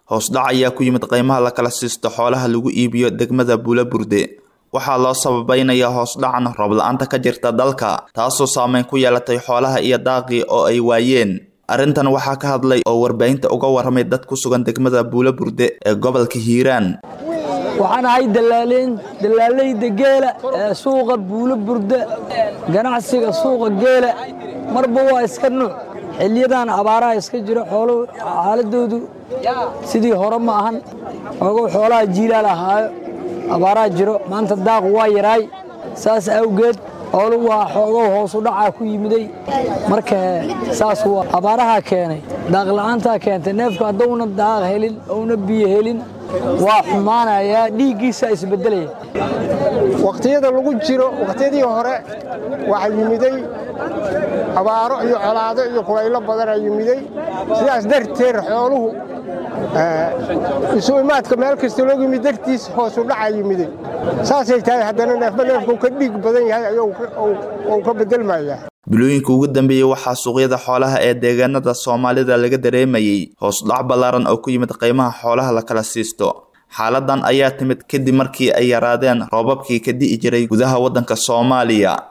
hoosdhac ayaa ku yimid qiimaha la kala siisto xoolaha lagu iibiyo degmada buulaburde waxaa loo sababaynayaa hoosdhacan roob la-aanta ka jirta dalka taasoo saameyn ku yeelatay xoolaha iyo daaqii oo ay waayeen arrintan waxaa ka hadlay oo warbaahinta uga warramay dad ku sugan degmada buulaburde ee gobolka hiiraan waxaan ahay dalaaleyn dalaalayda geela ee suuqa buulo burda ganacsiga suuqa geela marba waa iska nuuc xiliyadan abaaraha iska jiro xooluhu xaaladoodu sidii hore ma ahan ogow xoolaha jiilaal ahaayo abaaraha jiro maanta daaqu waa yaraay saas awgeed xooluhu waa xoogow hoosu dhacaa ku yimiday marka saas waa abaaraha keenay daaqla'aantaa keentay neefku haddowna daaq helin ouna biyo helin waa xumaanayaa dhiiggiisa isbeddelaya wakhtiyada lagu jiro wakhtiyadii hore waxaa yimiday abaaro iyo colaado iyo kulaylo badanaa yimiday sidaas darteed xooluhu isu imaadka meel kasta loo yimid dartiis hoosu dhacaa yimiday saasay tahay haddana neefba neefkuu ka dhiig badan yahay ou ka beddelmayaa bilooyinka ugu dambeeyey waxaa suuqyada xoolaha ee deegaanada soomaalida laga dareemayey hoosdhac ballaaran oo ku yimid qiimaha xoolaha la kala siisto xaaladan ayaa timid kadib markii ay yaraadeen roobabkii ka di'i jiray gudaha waddanka soomaaliya